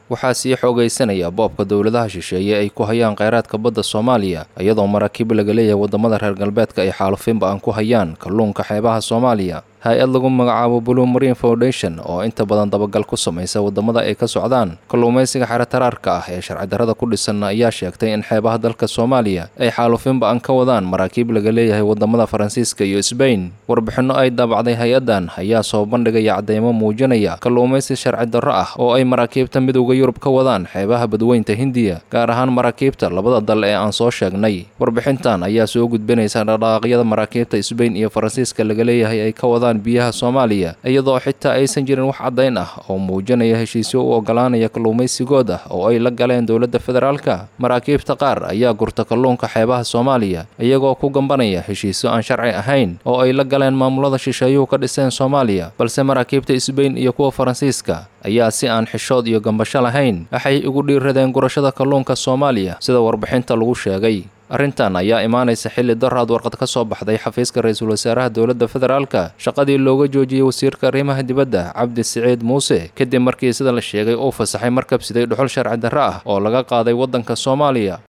waxaa sii xoogaysanaya boobka dowladaha shisheeye ay ku hayaan kheyraadka badda soomaaliya iyadoo maraakiib laga leeyahay waddamada reer galbeedka ay xaalufinba aan ku hayaan kalluunka xeebaha soomaaliya hay-ad lagu magacaabo blue marine foundation oo inta badan dabagal ku samaysa waddamada ay ka socdaan kalluumaysiga xeretaraarka ah ee sharci darrada ku dhisan ayaa sheegtay in xeebaha dalka soomaaliya ay xaalufinba aan ka wadaan maraakiib laga leeyahay waddamada faransiiska iyo sbain warbixinno ay daabacday hay-addan ayaa soo bandhigaya cadeymo muujinaya kalluumaysi sharci darro ah oo ay maraakiibta midowda yurub ka wadaan xeebaha badweynta hindiya gaar ahaan maraakiibta labada dal ee aan soo sheegnay warbixintan ayaa soo gudbinaysa dhaqdhaqaaqyada maraakiibta sbain iyo faransiiska laga leeyahay ay ka wadaan biyaha soomaaliya iyadoo xitaa aysan jirin wax caddayn ah oo muujinaya heshiisyo u ogolaanaya kalluumaysigood ah oo ay la galeen dowladda federaalka maraakiibta qaar ayaa gurta kalluunka xeebaha soomaaliya iyagoo ku gambanaya heshiisyo aan sharci ahayn oo ay la galeen maamulada shisheeyuhu ka dhiseen soomaaliya balse maraakiibta sbain iyo kuwa faransiiska ayaa si aan xishood iyo gambasho lahayn waxay ugu dhiiradeen gurashada kalluunka soomaaliya sida warbixinta lagu sheegay arrintan ayaa imaanaysa xilli daraad warqad ka soo baxday xafiiska ra-iisul wasaaraha dowladda federaalka shaqadii looga joojiyey wasiirka arrimaha dibadda cabdi siciid muuse kadib markii sida la sheegay uu fasaxay markab siday dhuxul sharci darro ah oo laga qaaday waddanka soomaaliya